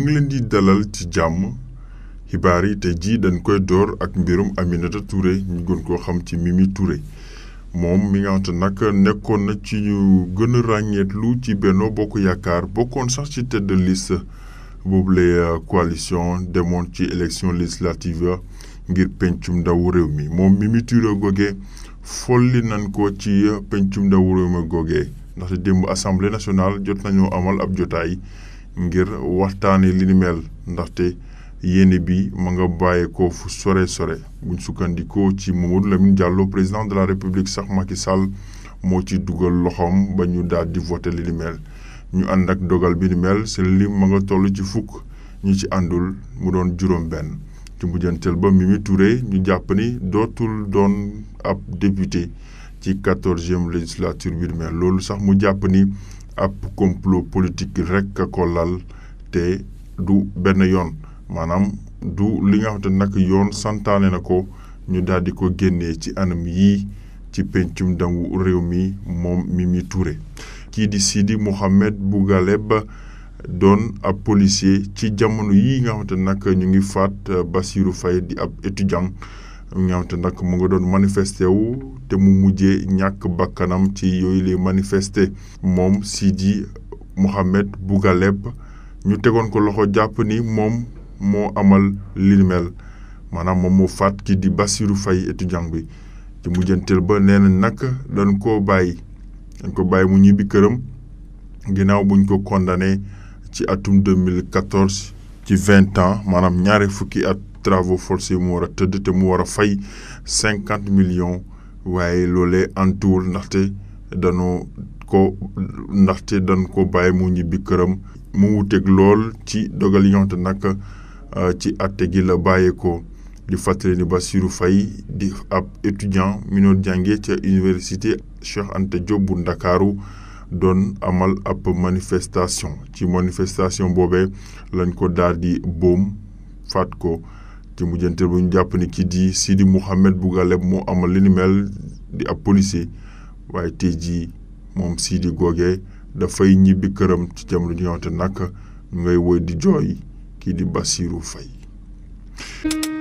ngi leen di dalal ci jàmm xibaar yi te jii dañ koy door ak mbirum Aminata Touré ñu gën koo xam ci Mimi Touré moom mi nga xamante nag nekkoon na ci ñu gën a ràññeetlu ci Benno Bokk Yaakaar bokkoon sax ci tête de liste boobule coalition demoon ci élection législative ngir pencum ndawu réew mi moom Mimi Touré googee folli nañ ko ci pencum ndawu réew mi googee ndaxte démb assemblée nationale jot nañoo amal ab jotaay ngir waxtaanee li ni mel ndaxte yéene bi ma nga bàyyeekoo fu sore sore buñ sukkandikoo ci Mamadou Lamine Diallo président de la république sax Macky Sall moo ci dugal loxoom ba ñu daal di voté li ni mel ñu ànd ak dogal bi ni mel seen lim ma nga toll ci fukk ñi ci àndul mu doon juróom-benn ci mujjanteel ba Mimi Touré ñu jàpp ni dootul doon ab député ci quatorzième législature bi ni mel loolu sax mu jàpp ni ab complot politique rek a ko lal te du benn yoon. maanaam du li nga xamante nag yoon santaane na ko ñu daal di ko génnee ci anam yii ci pencum ndawu réew mi moom Mimi Touré kii di Sidi Mohamed Bougaleb doon ab policier ci jamono yii nga xamante nag ñu ngi faat Bassirou Faye di ab étudiant nga xamante nag mu nga doon manifesté wu te mu mujjee ñàkk bakkanam ci yooyu lay manifesté moom Sidi Mohamed Bougaleb ñu tegoon ko loxo jàpp ni moom moo amal li ni mel maanaam moom moo faat ki di Bassirou Faye étudiant bi ci mujjanteel ba nee na nag dañ koo bàyyi dañ ko bàyyi mu ñibbi këram ginnaaw buñ ko condamné ci atum 2014 ci vingt ans maanaam ñaari fukki at travaux forcés mu war a tëdd te mu war a fay cinquante millions waaye loolee antuwul ndaxte danoo ko ndaxte dañ ko bàyyi mu ñibbi këram mu wuteeg lool ci dogal yi nga xamante nag ci atte gi la bàyyeekoo di fàttali ni Bassirou Faye di ab étudiant mi doon jàngee ca université Cheikh Anta Diop bu Ndakaaru doon amal ab manifestation ci manifestation boobee lañ ko daal di boom faat ko ci mujjanteel bu ñu jàpp ni kii di Sidi Mouhamed Bougaleb moo amal li ni mel di ab policier waaye tey jii moom Sidi googee dafay ñibbi këram ci jamono ji nga xamante nag ñu ngay woy di jooy kii di Bassirou Faye